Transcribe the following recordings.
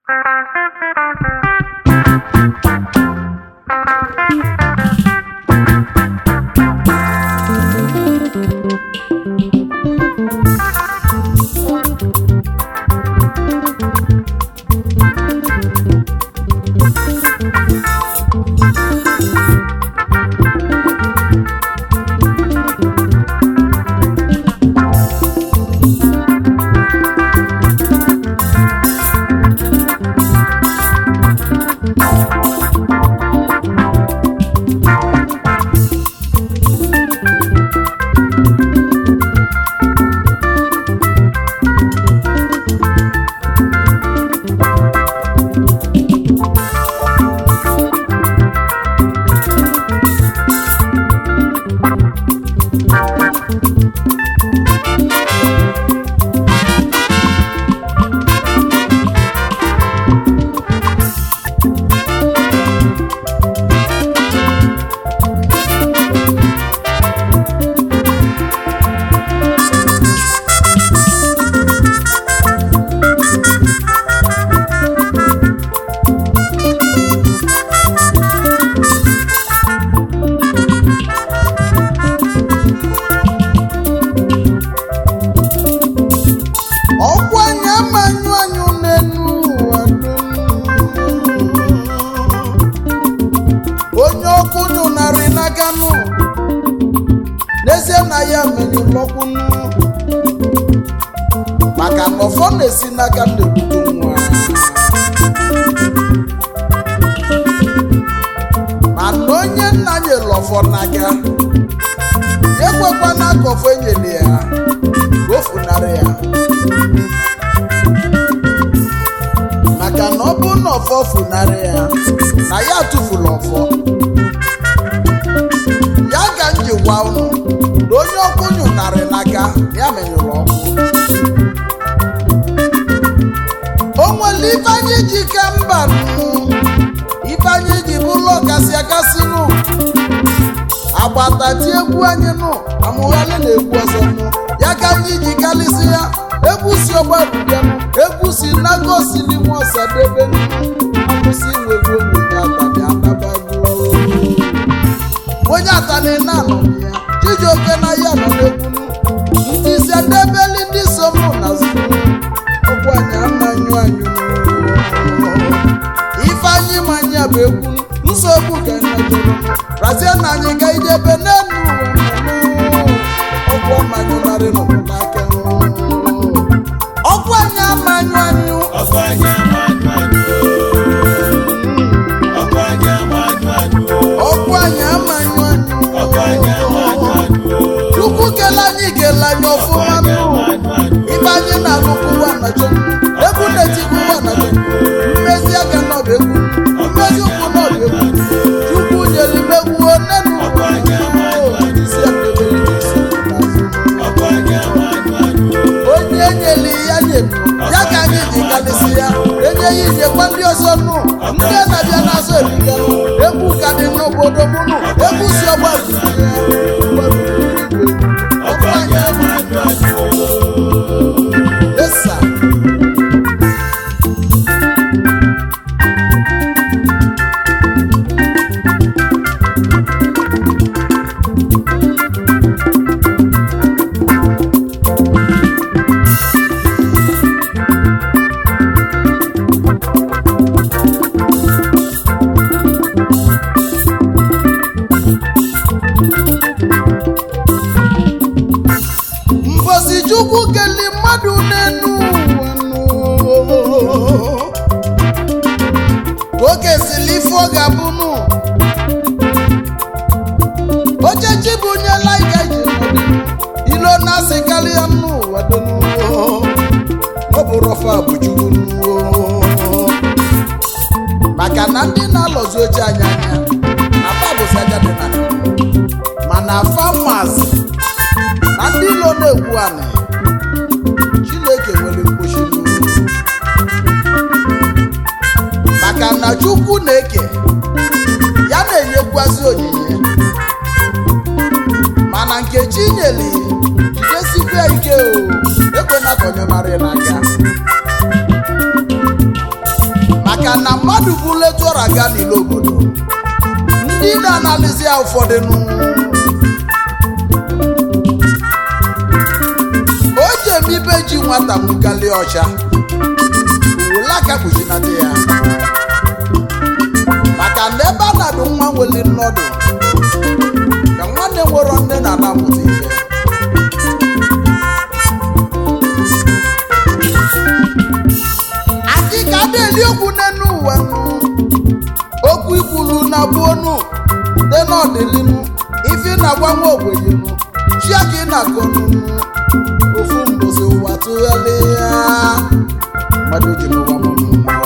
ọkwa anya manyụ anyụ n'enu ụwa dum. onye ọkụ nyụnarị n'aka nụ n'ezie na ya menyụlọkwunu maka na ọfọ na-esi n'aka na-ebute nwa mana onye nna nyere ọfọ n'aka ya ekwekwana ka ọfọ enyere ya ka o funarị ya maka na ọ bụrụ na ọfọ funarị ya na ya tụfuru ọfọ ya ga njikwa unu na onye ọkụ nyụnarị n'aka ya menyụrụ ọkụ o nwere ife anyị ji ke mba nụ ife anyị ji bụrụ ọkasị akasị nụ agbata ti egwu anyị nụ amụghalị na egwu ọzọ nụ ya ka anyị ji kalịsị ya egwu si ọgbarubianụ egwu si nagosi n'ime ọsadebe nụ akwụsị nwegwu onwenye atani anabago onye atani na-anọ ya chijioke na ya nọ n'egwu nụ ndị isi adebeli ndị so mụ na zụ ọgwụ anyị amanyụ anyụ ifeanyị manya bụ egwu nsogbu ka nyajụrụ razie na anyị ga ijebe n'elu ụwa ọgwụ ọmanyụlarị nọbụ n'aka ọgwụ anyị amanyụ anyụ ọkụ anyị amanyụ anyụ ọkụ anyị amanyụ anyụ ọgwụ anyị amanyụ anyụ ọkụ anyị amanyụ anyụ chukwu kele anyị kele anyị ọfụma nụ ife anyị na-alụkwu ụwa na chukwu egwu na-etikwu ụwa na chukwu mmezi aka n'ọbụ egwu mmezi ụkwụ n'ọbụ egwu chukwu nyere imegwu onenu ọkụ anyị amanyụ anyụ isi ekpebere n'isi n'azụ ọkụ anyị amanyụ anyụ onye nyere ya nyelu ya ka anyị ji kalịsị ya enye ya inyekwa ndị ọzọ nụ ndị na-abịa n'azụ erika egwu ka dị n'obodo mụnụ egwu si ọgba ọkụ anyị amanyụ anyụ esa mbosi chukwu keli mmadụ n'enu ụwa nụ. ka oge sili ife ọ ga-abụnụ ochechi bụ onye laika ji nọdụ ilo na-asị karịa n'ụwa donu ọ bụ rọfa bụchukwu maka na ndị na-alọzi oche anya anya na fa bụzi aja dị na mana famas na ndị ilo na-ekwu anị chineke nwere mkpochi n'ugwu maka na chukwu na-eke ya na-enyekwazi onyinye mana nke chi nyeli jidesikwa ya ike o ekwena ka onye mara n'aka maka na mmadụ bụ letu ọra gaa n'ile obodo ndị na-analizi ya ụfọdụ nụ o ji eme ibe ji nwata mụgali ọcha ule aka kpuchinata ya maka na ebe a na-adụ nwa nweli nnọdụ ka nwanne nwere nne na anamụta ife adị ka a na-eli okwu n'enu ụwa nụ. okwu ikwulu na gbuonu dị n'ọdịnihu ife na-agwa nwa ogbenyenu chia ka ị na-akọ n'unu ofu mbosi ụwa tụgharịa mmadụ ji n'ụwa mụrụ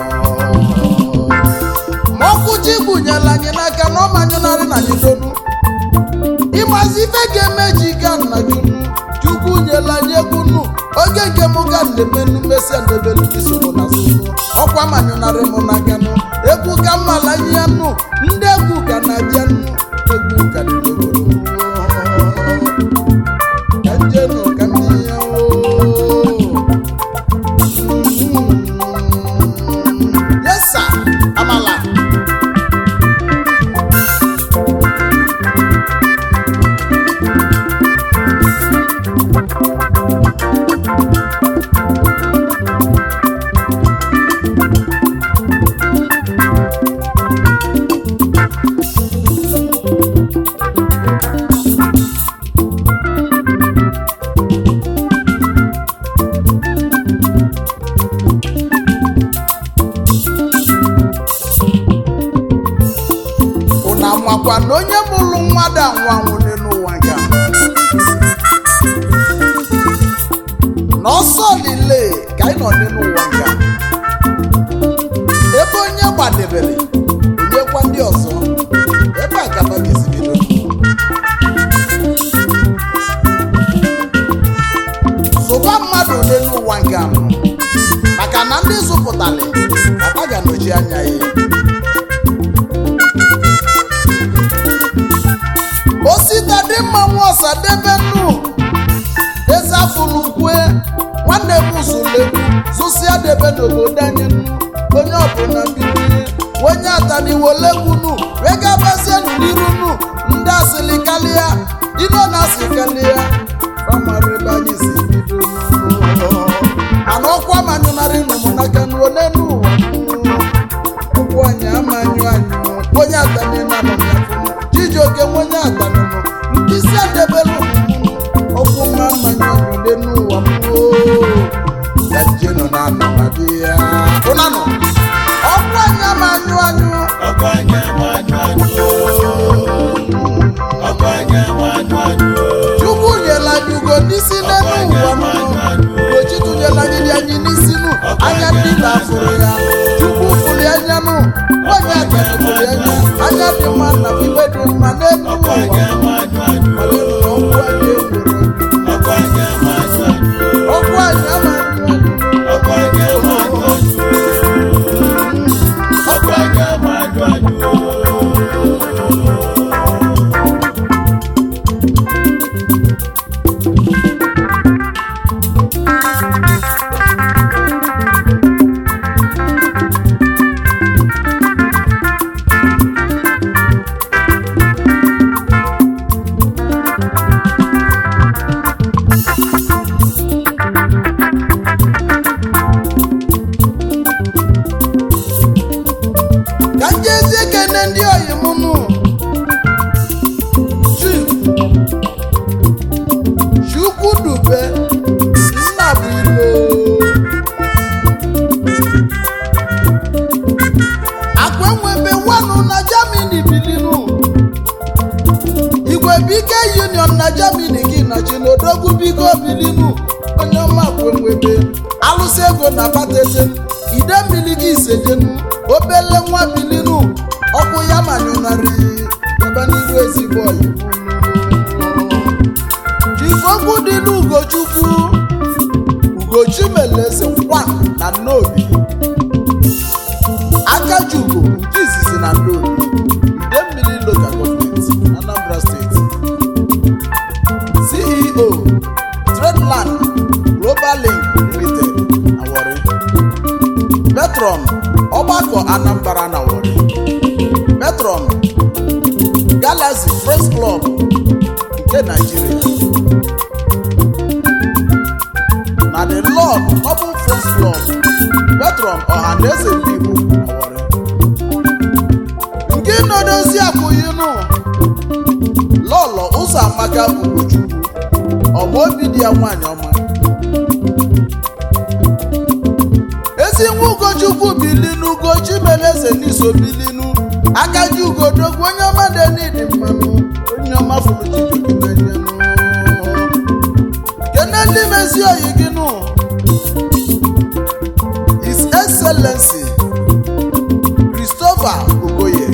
ma ọkụ chi gbunyela anyị n'aka na ọ manyụnarị na anyị donu ịmazi ife ga-eme ji ga nna gị nu chukwu nyela anyị egwu nu oge nke mụ ga na-emenu mesịa ndebelu gị soro na soro ọkwa manyụnarị mụ n'aka nu egwu ka mmala ihe nu ndị egwu ga na-abịa nu egwu ka dị n'obodo ka njenu ka ndị ya yes sir amala unu amakwa na onye mụrụ nwa da anwụ n'elu ụwa nke a? na ọsọ lile ka anyị nọ n'elu ụwa nke a. ebe onye gbadebere onyekwa ndị ọzọ ebe a gaba ga-esi bido zụba mmadụ n'elu ụwa nke a maka na ndị zụpụtara papa ga-anọchi anya ya osita dị mma nwa ọsadebe nnu eze afụlụ kwue nwanne m zulegbu zụsịa debe n'obodo anyị nnu onye ọbụla bilie onye ataniwolegbunu wee gabazie n'iru nu ndị asịlị kalịa ilo na asị kalịa famara ebe anyị si bido ana ọkwa manyụnarị nụmụnaka n'ole n'ụwa ọkwụ anyị amanyụ anyị onye atani na anọmyafụ chijioke onye atanụnụ mkpịsị adebelu ọkwụ mma mmanya ọnyụle n'ụwa mmụọ ya jenu na anọ na di ya ụnanụ ọkwụ anyị amanyụ anyụ ọkwa anya mmadụ anyụ ọkwa anya mmadụ anyụ chukwu nyela anyị ugo n'isi n'elu ụwa mmụọ ugochi tụnyela anyị dị anyị n'isi nụ anya ndị na-afụrụ ya chukwu fụrụ anya nụ onye atani fụrụ anya anya dị mma na ibe dị mma n'elu ọkwa ụwa anya mmadụ anyụ malenu na ọkwụ anyị enwere ọkwa anya mmadụ anyụ ọkwụ anyị amanyụ anyụ ọkwa anya mmadụ anyụ ọkwa anya mmadụ anyụ ka m jezie kene ndị oyi m nụ Chief chukwu dube nna bụ ilo akwa enwebe wanụ na germany bilinu igwe bike union na germany gị na chinodogwu biko bilinu onye ọma akwa enwebe alụsị ego na batete ide mmiri gị isejenu obele nwa bilinu ọkụ ya manyụnarị ebe n'iru ezigbo oyibo jikokwu dị n'ugochukwu ugochimeleze kwan na nnobi akajugo nke izizi na nnobi ide mmiri local government anambra steeti ceo tradeland global link limited awori petron ọgbakọ anambra na wari metron galaxy friends club nke naijiria na the lord noble friends club metron ọhaneze ndị igbo na wari nke nọdozi akwụyinụ lọlọ ụzọ amaka ugochukwu ọma obi dị ya nwaanyị ọma ezi nwa ugochukwu bilinu ugochi mere eze n'iso bilinu aka ji ugodogwu onye ọma denidi mmanụ onye ọma fụrụ chijokinanyanụ kene ndị mezi oyi gị nụ his excellency christopher okoye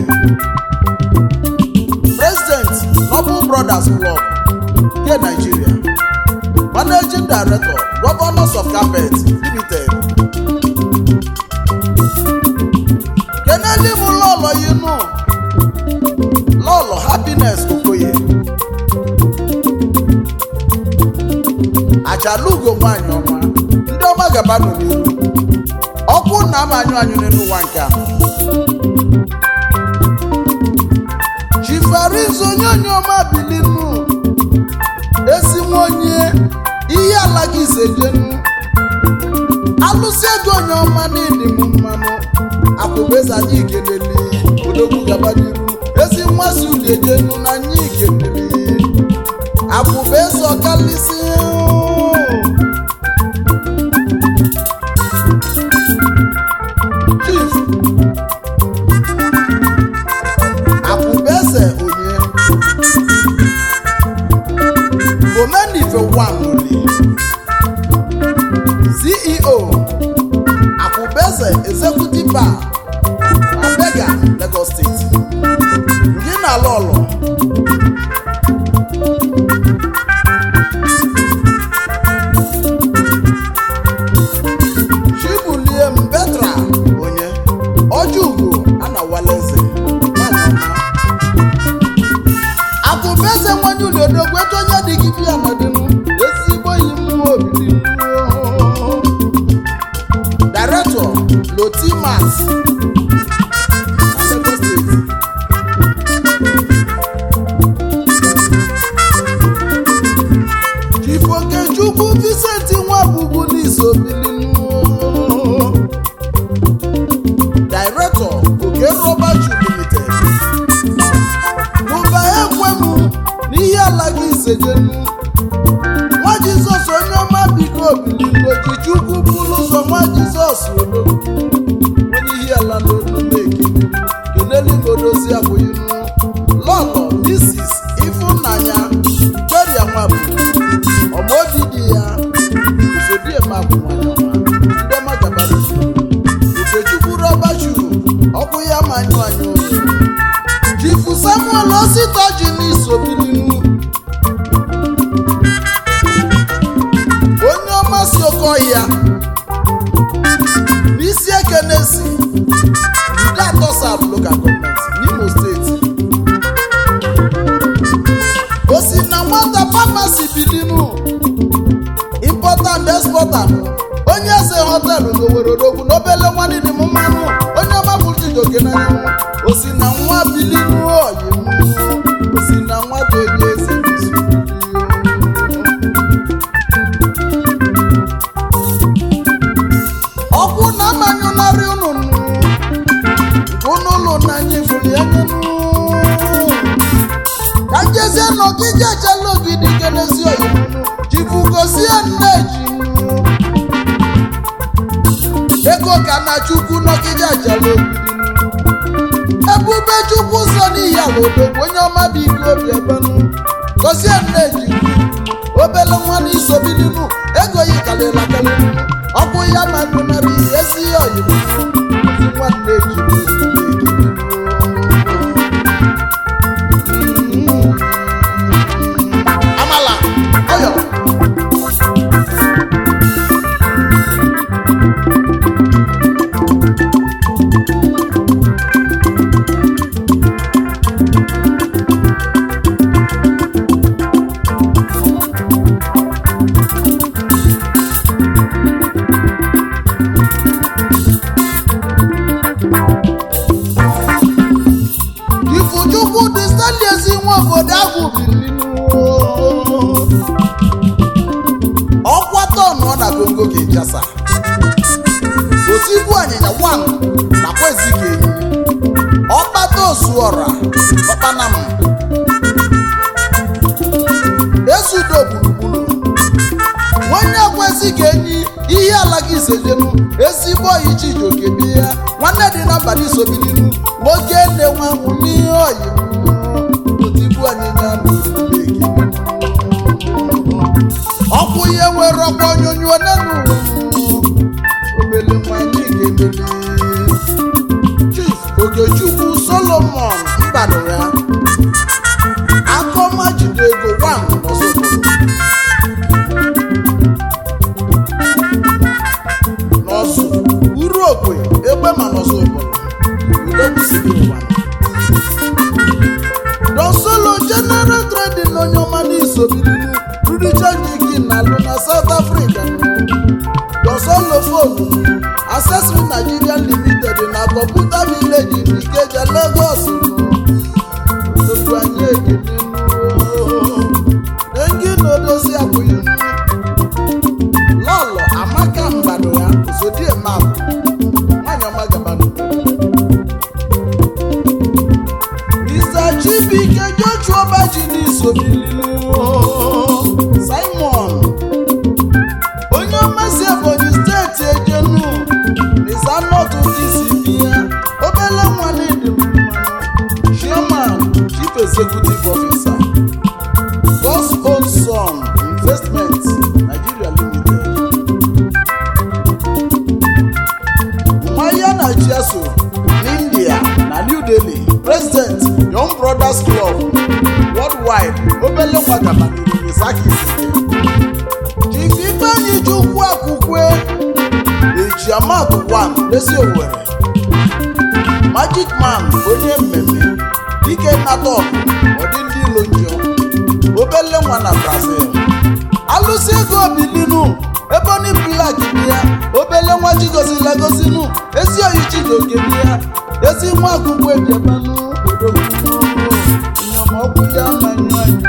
president noble brothers club nke nigeria managing director governors of carpet limited keneli m lọlọ yinu lọlọ happiness okoye ajalugo nwanyị ọma ndị ọma gaba nọ n'iru ọkụ na ama anyụ anyụ n'elu ụwa nke a chifariz onye onye ọma bilinu esi nwa onye ihe ala gị isejenu alụsị ego onye ọma n'ịdị m mmanụ akwụbeza anyị ikeleli odogwu gaba n'iru ezi nwa si uli ejenu na anyị ikeleli akwụbeza ọkalịsị chief akwụbeze onye omenife wamuli ceo akwụbeze executive bar na bega lagos steeti gị na lọlọ chibulie mbetra onye ọjọugo anawaleze nwanyị ọma akụbeze nwanye ụlọdogwu etu onye dị gị bịa nọdịnụ ezigbo yi mmụọ obidi director lotimas na Lagos State. Chief Okechukwu Vincent Nwabugwu n'isobilinu director Oke Rubber Shoe Limited mụba ekwemụ n'ihe ala gị isejenu nwa jizọs onye ọma biko bilinu ojichukwu bụrụ ụzọ nwa jizọs olo onye ihe ala n'olumeki keneli godozi abụghịnu lọlọ misis ifunanya victoria nwabụ ọmaobi di ya usodiemabụ nwanyị ọma ndị ọma gabara okechukwu rọbachu ọkụ ya manyụ anyụ oyi chifu samuel osita ji n'isobilinu onye ọma si oke ọhịa n'isi ekenesi ndị atọ sab local gọọmenti n'imo steeti o si na nwata famasi bilinu importa and exporta onye eze họtelụ n'owere odogwu n'obele nwanne dị m mmanụ onye ọma bụchijoke n'anyanwụ o si na nwa bilinu oyi o si na nwata onye eze n'izu ọkụ na-amanyụnarị unu unu ụlọ na anyị fụrụ ya nyenu ka njezie n'ogige echela ogidi kelezi oyimunu jibugozie nne ji ego ka na chukwu n'ogige echela ogidi ebube chukwu so n'ihi ala odogwu onye ọma bụ ike obi ebenu gozie nne ji obele nwa n'isobilinu ego yi kalịla kalịlu ọkụ ya ma nụnarị ezi oyibo nwanne ji amala ọyọ ifuchukwu dị stanley ezi nwa obodo ahụ bilinu ọkwa tọnụ ọ na gongo kinshasa otibu anyịnya wan nakwa ezike enyi ọkpata osuọra ọkpanam esudo gburugburu nwanne kwesị ka enyi ihe ala gị isejenu ezigbo oyi chijioke bi ya nwanne dị na mba isobilinu nwoke nne nwanwụ n'ihe oyi otibu anyịnya n'oluleki ọkwụ ihe nwere ọkwa onyonyo nenu obele nwanyị ga-emeli chief ogechukwu solomon mbadụ ya akọma jide ego wan n'ọsọgboro n'ọsụ uru okwe egbe ma n'ọsọgboro ulekwusiri ụwa donsolo general trading onye ọma n'isobilinu rudicha jiki na alụ na south africa donsolo fonu accessory nigeria limited na kọmputa village ikeja lagos tupu anyị ekene engi na odozi akwụghị lọlọ amaka mgbado ya zodie map nwanyị ọma gabanụ Mr. Chibike Joshua Baji n'isobilinu Simon onye ọmasị Ebonyi steeti ejenu Izanọtụ disi ya obele nwa n'ịdị mmanụ Chairman Chief Executive Officer God's Own Son Investment Nigeria Limited Mmanya na Chiaso n'India na New Delhi President Young Brothers Club Worldwide obele nwa gabanuru Misaki Sike Chief Ifeanyi Chukwu Akwukwe Ejiamat One Lesi Owerri Magic Man onye mmemme Dike Natop ọdị ndị ilo njọ obele nwa na Brazil alụsị ego bilinu eboni blak bi ya obele nwa chigozila gozinu ezi oyi chidoke bi ya ezi nwa akwụkwọ ejemanụ odogwu inyomọkwu ya manyụ anyị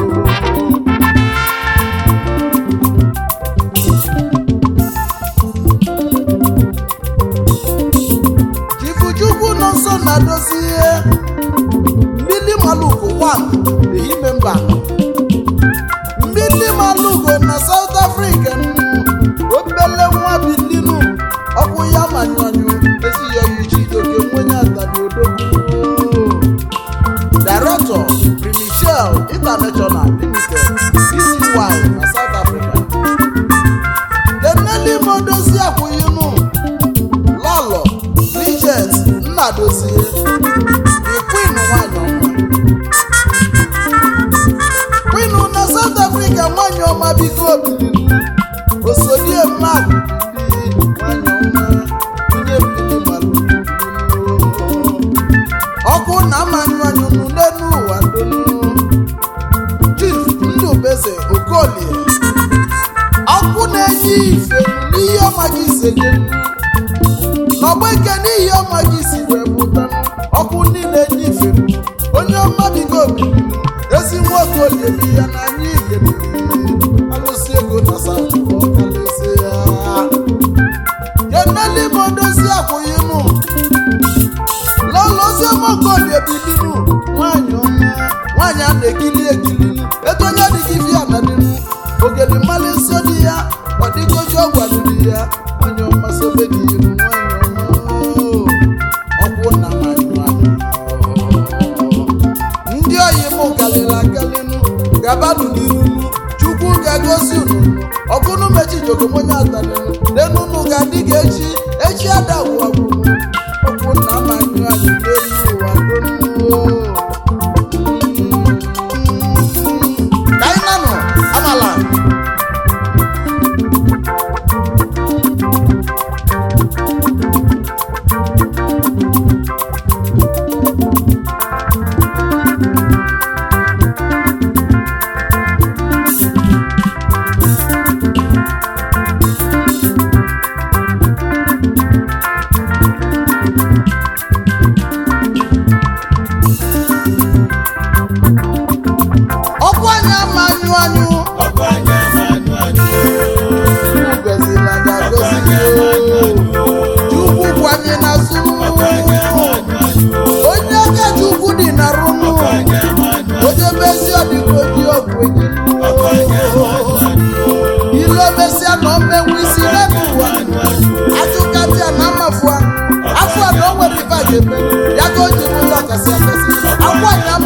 Chifuchukwu nọ nso na-adozi ihe mmili maluku 1 ehime mba mmili malugo na South Africa obele nwa bilinu ọkwụ ya manyanyụ ezighi chidoke nwenye atabi odogwu Director Primichel International Limited ECY na South Africa Deneli Modozi akwụyinu Lọlọ Bridget Nnadozie The Queen nwanyị ọma Queen na South Africa nwanyị ọma biko bilinu osodie mmadụ ndị nwanyị ọma onye mbili malụ ọkụ na amanyụ anyụnụ n'elu ụwa donu Chief Ndubeze Okolie ọkụ na-enye ife n'ihe ọma gị isenye n'ọgba ike n'ihi ọma gị si wee pụta ọkụ ndị na-enye ife onye ọma bigo obili ezi nwa Okolie bi ya na anyị igere alụsị ego na South ọkalịsị ya yeneli modozi akwụghị mụ lọlọzie mokolie bilinu nwanyị ọma nwanyị a na-ekili ekilinu etu onye adịghị fi anadinu ogeli mmalị nsọ dị ya ọ dịgoji ọgwadiri ya nwanyị ọma sobe dị iru nwanyị ọma ọkwụ na nwanyị nwanyị ndị oyi mụ kalịla akalịnụ gabanụ n'irunu chukwu ga-egosi unu ọkụnụ mechijogo onye atanịnụ lenunu ga-adị ga echi echi adagwu agwụnụ ọkwụ na amanyụ anyị n'elu ụwa donu ka anyị nanụ amala eme ya ka o ji bụrụ ọkasị akasị akwa nya